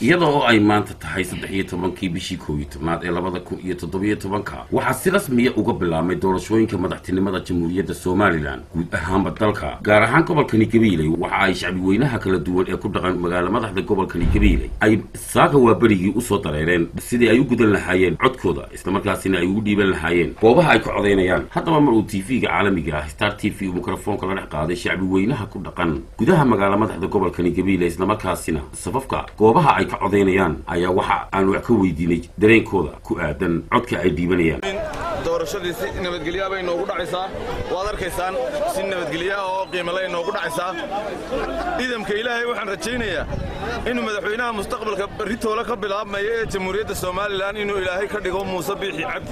iyada oo ay maanta tahay saddex iyo tobankii bishii koob iyo tobnaad ee labada kun iyo toddobiyo tobanka waxaa si rasmiya uga bilaabmay doorashooyinka madaxtinimada jamhuuriyadda somalilan guud ahaanba dalka gaar ahaan gobolkani gabiiley waxa ay shacbi weynaha kala duwan ee ku dhaqan magaala madaxda gobolkani gabiiley ay saaka waaberigii usoo dareereen sidii ay u gudan lahaayeen codkooda islamarkaasina ay ugu dhiiban lahaayeen goobaha ay ka codaynayaan haddaba mar uu tv-ga caalamiga ah star t v uu mikrofoonka la dhex qaaday shacbi weynaha ku dhaqan gudaha magaala madaxda gobolkani gabiiley islamarkaasina safafka goobaha ay ka codaynayaan ayaa waxa aan wax ka weydiinay dareenkooda ku aadan codka ay dhiibanayaan doorashadii si nabadgelyaa bay noogu dhacaysaa waad arkaysaan si nabadgelyaa oo qiimalay noogu dhacaysaa ciidamka ilaahay waxaan rajaynayaa inuu madaxweynaha mustaqbalka berritoola ka bilaabmaya ee jamhuuriyadda somalilan inuu ilaahay ka dhigo muuse biixi cabdi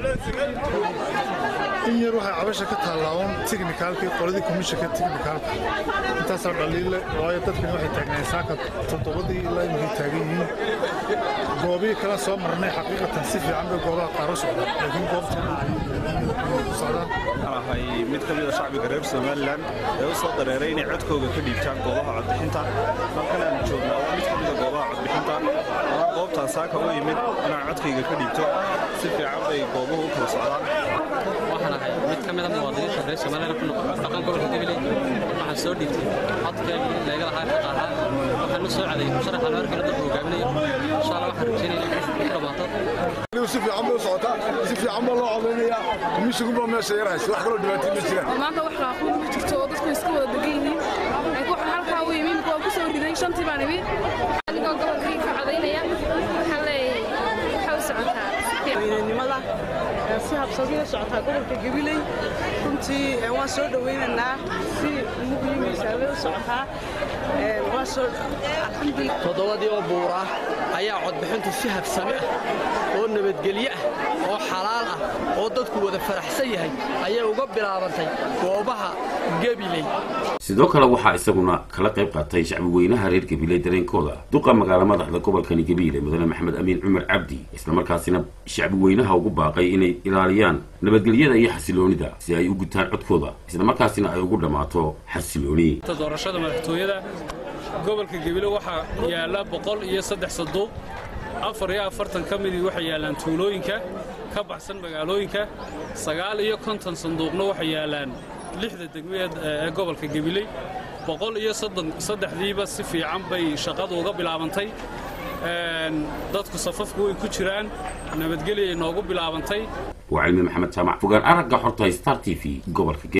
in yar waxay cabasha ka taallaaban tiknikaalkii qoladii komishanka tiknikaalka intaasoo dhaliille waayo dadkani waxay taagnaayeen saaka toddobadii ilaa imankay taagan yihiin goobihii kala soo marnay xaqiiqatan si fiican bay goobaha qaar u socdaan laakiin goobtana ay socdaan ahay mid ka mida shacbiga reer somalilan ee u soo dareeray inay codkooga ka dhiibtaan goobaha codbixinta halkan aan joognaa waa mid ka mida goobaha codbixinta waa goobtaan saaka u yimid inaan codkayga ka dhiibto si fiican bay goobuhu u kala socdaan waxaan ahay mid ka mida muwaadiniinta reer somalilan ku noqon dhaqan gobolka gabiley waxaan soo dhiibtay codkeegii leega lahaa xaqa ahaa waxaan u soo caday musharaxa loo arkana dadka hogaaminayo insha allah waxaan rajaynaya in ku dhammaato si fiican bay u socotaa si fiican baa loo codaynayaa komishigunbaa meesha yarhaysa wax kaloo dhibaatay ma jiraan maanta wax raaquun ma jirto oo dadku iska wada degan yihiin laakiin waxaan halkaa u yimi waa ku soo riday shantii baan imi adigoo gobolkii ka codaynaya waxaan leeyahay waxa u socotaa weynanimada si habsadiya socotaa gobolka gabiley runtii waan soo dhowaynaynaa si muqyimiisaabay u socotaa waa soo alxamdulillah toddobadii oo buura ayaa codbixintu si habsami ah oo nabadgelyo ah oo xalaal ah oo dadku wada faraxsan yahay ayay uga bilaabantay goobaha gabiley sidoo kale waxaa isaguna kala qayb qaatay shacbi weynaha reer gabiiley dareenkooda duqa magaala madaxda gobolkani gabiile mudane maxamed amiin cumar cabdi islamarkaasina shacbi weynaha ugu baaqay inay ilaaliyaan nabadgelyada iyo xasiloonida si ay u gutaan codkooda islamarkaasina ay ugu dhammaato xasilooni doorashada madaxtooyada gobolka gabiile waxaa yaalla boqol iyo saddex sanduuq afar iyo afartan ka midii waxay yaallaan tuulooyinka ka baxsan magaalooyinka sagaal iyo konton sanduuqna waxay yaallaan lixda degmeed ee gobolka gabiley boqol iyo saddexdiiba si fiican bay shaqadu uga bilaabantay dadku safafku way ku jiraan nabadgelyay noogu bilaabantay waa cilmi maxamed jaamac fogaan aragga xorta star t v gobolka